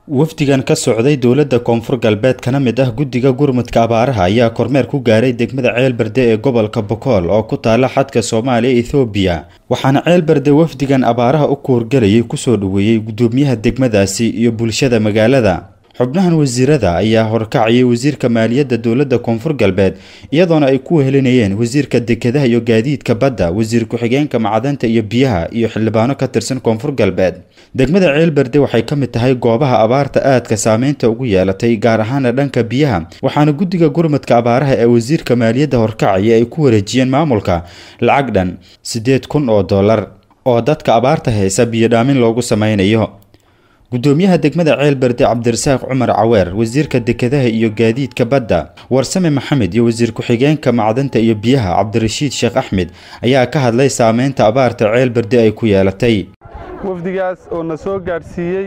wafdigan ka socday dowladda koonfur galbeed kana mid ah guddiga gurmudka abaaraha ayaa kormeer ku gaaray degmada ceelberde ee gobolka bokool oo ku taala xadka soomaaliya ethoobiya waxaana ceelberde wafdigan abaaraha u kuurgalayay kusoo dhoweeyey guddoomiyaha degmadaasi iyo bulshada magaalada xubnahan wasiirada ayaa horkacayay wasiirka maaliyadda dowladda koonfur galbeed iyadoona ay ku wehelinayeen wasiirka dekedaha iyo gaadiidka badda wasiir ku-xigeenka macdanta iyo biyaha iyo xildhibaano ka tirsan koonfur galbeed degmada ceelberde waxay ka mid tahay goobaha abaarta aadka saameynta ugu yeelatay gaar ahaana dhanka biyaha waxaana guddiga gurmudka abaaraha ee wasiirka maaliyadda horkacaya ay ku wareejiyeen maamulka lacag dhan siddeed kun oo dollar oo dadka abaarta haysa biyodhaamin loogu sameynayo guddoomiyaha degmada ceelberde cabdirasaaq cumar caweer wasiirka dekedaha iyo gaadiidka badda warsame maxamed iyo wasiir ku-xigeenka macdanta iyo biyaha cabdirashiid sheekh axmed ayaa ka hadlay saameynta abaarta ceelberde ay ku yeelatay wafdigaas oo na soo gaadhsiiyey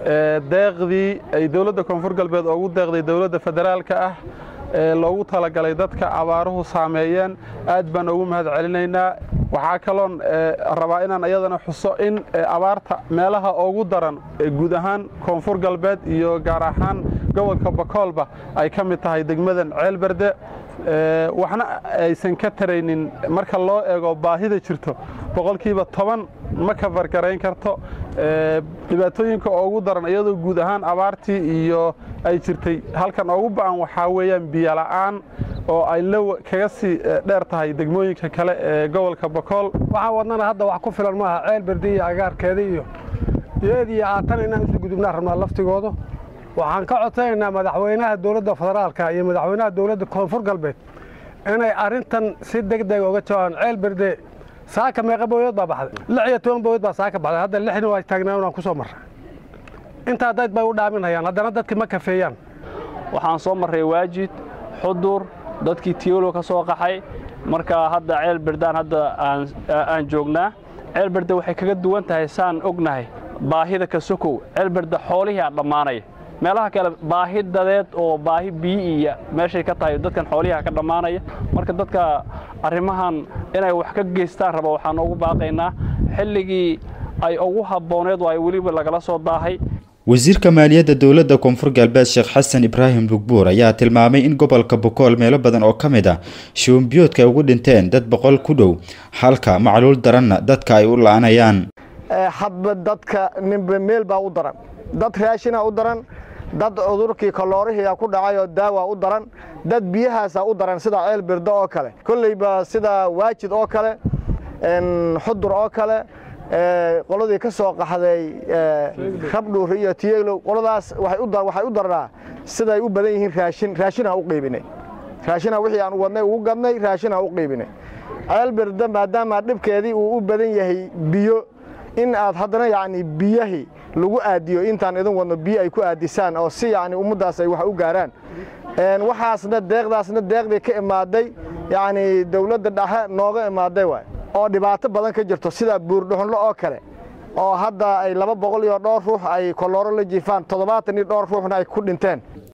deeqdii ay dowladda koonfur galbeed ugu deeqday dowladda federaalka ah ee loogu talagalay dadka abaaruhu saameeyeen aad baan ugu mahad celinaynaa waxaa kaloon rabaa inaan iyadana xuso in abaarta meelaha ugu daran guud ahaan koonfur galbeed iyo gaar ahaan gobolka bakoolba ay ka mid tahay degmadan ceelberde waxna aysan ka taraynin marka loo eego baahida jirto boqolkiiba toban ma kafargarayn karto dhibaatooyinka ugu daran iyadoo guud ahaan abaartii iyo ay jirtay halkan ugu ba'an waxaa weeyaan biyola'aan oo ay la kaga sii dheer tahay degmooyinka kale ee gobolka bakool waxaan wadnana hadda wax ku filan maaha ceelberde iyo agaarkeeda iyo iyad iyo aatan inaan isu gudubnaa rabnaa laftigooda waxaan ka codsanaynaa madaxweynaha dowladda federaalka iyo madaxweynaha dowladda koonfur galbeed inay arrintan si deg deg uga jawaabaan ceelberde saaka meeqa booyood baa baxday lix iyo toban booyood baa saaka baxday hadda lixna waa taagnaan waan ku soo marray intaa dad bay u dhaaminayaan haddana dadki ma kafeeyaan waxaan soo marray waajid xudur dadkii tiyolo ka soo qaxay marka hadda ceelberdaan hadda aan joognaa ceelberde waxay kaga duwan tahay saan ognahay baahida ka sokow ceelberde xoolihii aa dhammaanaya meelaha kale baahi dadeed oo baahi biyi iyo meeshay ka tahay dadkan xoolihiia ka dhammaanaya marka dadka arrimahan inay wax ka geystaan raba waxaan ugu baaqaynaa xilligii ay ugu habbooneed oo ay weliba lagala soo daahay wasiirka maaliyadda dowladda koonfur galbeed sheekh xasan ibraahim bugbuur ayaa tilmaamay in gobolka bokool meelo badan oo ka mid ah shuumbiyoodka ay ugu dhinteen dad boqol ku dhow halka macluul daranna dadka ay u la'anayaan hadba dadka ninba meel baa u daran dad raashina u daran dad cudurkii kaloorihiia ku dhacay oo daawa u daran dad biyahaasa u daran sida ceel birdo oo kale kolleyba sida waajid oo kale xudur oo kale qoladii ka soo qaxday rabdhuur iyo tiyeglow qoladaas waxay u darnaa siday u badan yihiin raashin raashinaa u qiibinay raashina wixii aan wadnay ugu gadnay raashinaa u qiibinay ceel birdo maadaama dhibkeedii uu u badan yahay biyo in aad haddana yacni biyahii lagu aadiyo intaan idin wadno biyo ay ku aadisaan oo si yacni ummaddaas ay wax u gaaraan waxaasna deeqdaasna deeqdii ka imaaday yacni dawladda dhexe nooga imaaday waay oo dhibaato badan ka jirto sida buurdhuxunlo oo kale oo hadda ay laba boqol iyo dhowr ruux ay kolooro la jiifaan toddobaatan iyo dhowr ruuxna ay ku dhinteen